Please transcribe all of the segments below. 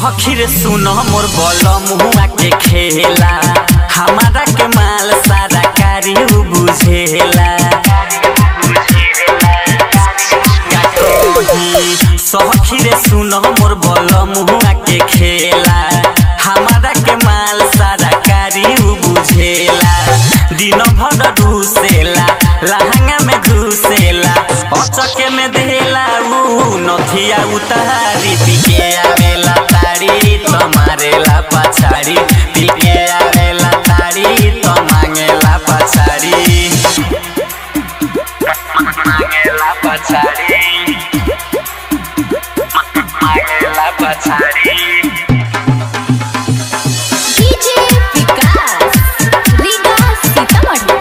सखी रे सुन मोर बल मुआ के खेला हमारा के माल सारा कारी उ बुझेला का कही सखी रे सुन मोर बल मुआ के खेला हमारा के माल सारा कारी उ बुझेला दिन भर घुसेला लहंगा में घुसेला अचके में देला उ नथिया उतारी पिके आवेला तारी तो मारेला पछाड़ी पिके आवेला तारी तो मांगेला पछाड़ी मांगेला पछाड़ी मांगेला पछाड़ी डीजे विकास रीगा सीतामढ़ी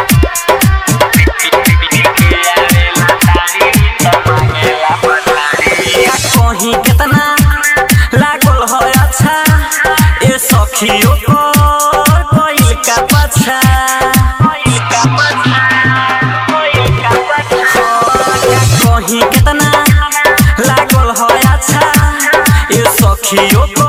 कहीं कितना लागल हो अच्छा ए सखियों को कोइल का पछा कहीं कितना लागल हो अच्छा ए सखियों को